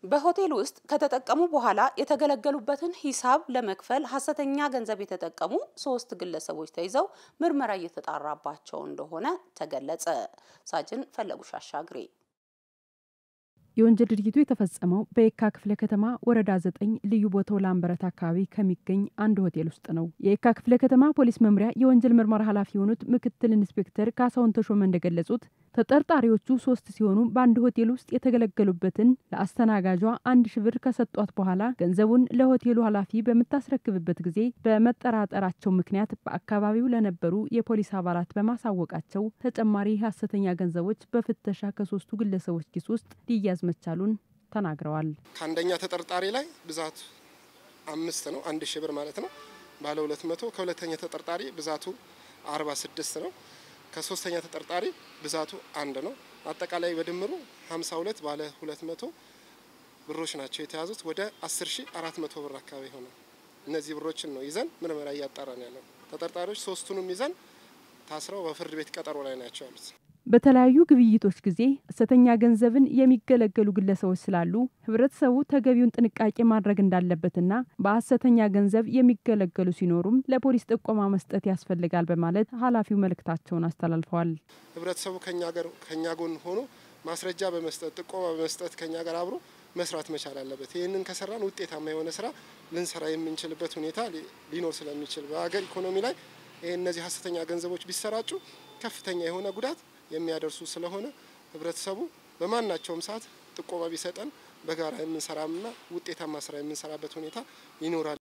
በሆቴል ውስጥ ከተጠቀሙ በኋላ የተገለገሉበትን ሂሳብ ለመክፈል ሀሰተኛ ገንዘብ የተጠቀሙ ሶስት ግለሰቦች ተይዘው ምርመራ እየተጣራባቸው እንደሆነ ተገለጸ። ሳጅን ፈለጉሽ አሻግሬ የወንጀል ድርጊቱ የተፈጸመው በየካ ክፍለ ከተማ ወረዳ ዘጠኝ ልዩ ቦታው ላምበረት አካባቢ ከሚገኝ አንድ ሆቴል ውስጥ ነው። የየካ ክፍለ ከተማ ፖሊስ መምሪያ የወንጀል ምርመራ ኃላፊ የሆኑት ምክትል ኢንስፔክተር ካሳሁን ተሾመ እንደገለጹት ተጠርጣሪዎቹ ሶስት ሲሆኑ በአንድ ሆቴል ውስጥ የተገለገሉበትን ለአስተናጋጇ አንድ ሺ ብር ከሰጧት በኋላ ገንዘቡን ለሆቴሉ ኃላፊ በምታስረክብበት ጊዜ በመጠራጠራቸው ምክንያት በአካባቢው ለነበሩ የፖሊስ አባላት በማሳወቃቸው ተጨማሪ ሀሰተኛ ገንዘቦች በፍተሻ ከሶስቱ ግለሰቦች ኪስ ውስጥ ሊያዝ መቻሉን ተናግረዋል። ከአንደኛ ተጠርጣሪ ላይ ብዛቱ አምስት ነው፣ አንድ ሺህ ብር ማለት ነው። ባለ ሁለት መቶ ከሁለተኛ ተጠርጣሪ ብዛቱ አርባ ስድስት ነው። ከሶስተኛ ተጠርጣሪ ብዛቱ አንድ ነው። አጠቃላይ በድምሩ ሀምሳ ሁለት ባለ ሁለት መቶ ብሮች ናቸው የተያዙት። ወደ አስር ሺ አራት መቶ ብር አካባቢ ሆነ። እነዚህ ብሮችን ነው ይዘን ምርመራ እያጣራን ያለው። ተጠርጣሪዎች ሶስቱንም ይዘን ታስረው በፍርድ ቤት ቀጠሮ ላይ ናቸው ያሉት። በተለያዩ ግብይቶች ጊዜ ሐሰተኛ ገንዘብን የሚገለገሉ ግለሰቦች ስላሉ ሕብረተሰቡ ተገቢውን ጥንቃቄ ማድረግ እንዳለበትና በሐሰተኛ ገንዘብ የሚገለገሉ ሲኖሩም ለፖሊስ ጥቆማ መስጠት ያስፈልጋል በማለት ኃላፊው መልእክታቸውን አስተላልፈዋል። ሕብረተሰቡ ከኛ ጋር ከኛ ጎን ሆኖ ማስረጃ በመስጠት ጥቆማ በመስጠት ከኛ ጋር አብሮ መስራት መቻል አለበት። ይህንን ከሰራን ውጤታማ የሆነ ስራ ልንሰራ የምንችልበት ሁኔታ ሊኖር ስለሚችል በሀገር ኢኮኖሚ ላይ ይህ እነዚህ ሐሰተኛ ገንዘቦች ቢሰራጩ ከፍተኛ የሆነ ጉዳት የሚያደርሱ ስለሆነ ህብረተሰቡ በማናቸውም ሰዓት ጥቆማ ቢሰጠን በጋራ የምንሰራና ውጤታማ ስራ የምንሰራበት ሁኔታ ይኖራል።